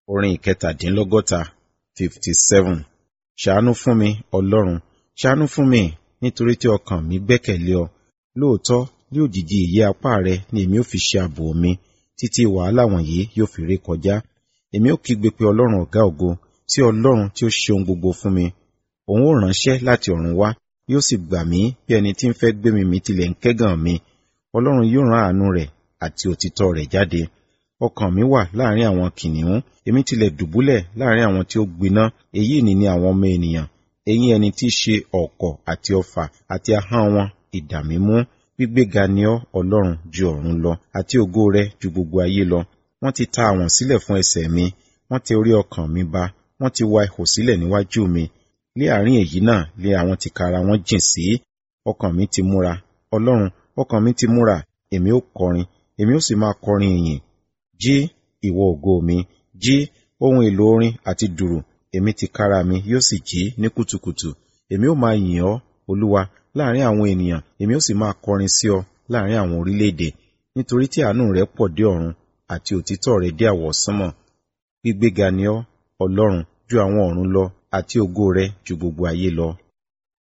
Orin ìkẹtàdínlọ́gọ́ta fifty seven. Ṣàánú fún mi, Ọlọ́run, ṣàánú fún mi, nítorí tí ọkàn mi gbẹ́kẹ̀lé ọ. Lóòótọ́, ní òjìji ìyẹ́ apá rẹ ni èmi ó fi ṣe ààbò mi, títí wàhálà wọ̀nyí yóò fi ré kọjá. Èmi ó kígbe pé Ọlọ́run ọ̀gá ògo, sí Ọlọ́run tí ó ṣe ohun gbogbo fún mi. Òun ó ránṣẹ́ láti ọ̀run wá, yóò sì gbà mí bí ẹni tí ń fẹ́ gbé mi mì tilẹ̀ ń kẹ́gàn mi. Ọlọ́run yóò rán àánú rẹ̀ àti òtítọ́ rẹ̀ jáde. Ọkàn mi wà láàrin àwọn kìnìún, èmi tilẹ̀ dùbúlẹ̀ láàrin àwọn tí ó gbiná. Èyí ni ni àwọn ọmọ ènìyàn, eyín ẹni tí í ṣe ọ̀kọ̀ àti ọfà àti ahọ́n wọn idà mímú. Gbígbéga ni ọ́, Ọlọ́run, ju ọ̀run lọ, àti ògo rẹ ju gbogbo ayé lọ. Wọ́n ti ta àwọ̀n sílẹ̀ fún ẹsẹ̀ mi, wọ́n tẹ orí ọkàn mi ba, wọ́n ti wa ihò sílẹ̀ níwájú mi. Ní àárín èyí náà lé àwọn tìkára wọn jìn sí. Ọkàn mi ti múra, Ọlọ́run, ọkàn mi ti múra, èmi ó kọrin, èmi ó sì máa kọrin ìyìn. Jí, ìwọ ògo mi, jí, ohun èlò orin àti dùrù, èmi tìkára mi yóò sì jí ní kùtùkùtù. Èmi ó máa yìn ọ́, Olúwa, láàrin àwọn ènìyàn, èmi ó sì máa kọrin sí ọ láàrin àwọn orílẹ̀-èdè. Nítorí tí àánú rẹ pọ̀ dé ọ̀run, àti òtítọ́ rẹ dé àwọsánmọ̀. Gbígbéga ni ọ́, Ọlọ́run, ju àwọn ọ̀run lọ, àti ògo rẹ ju gbogbo ayé lọ.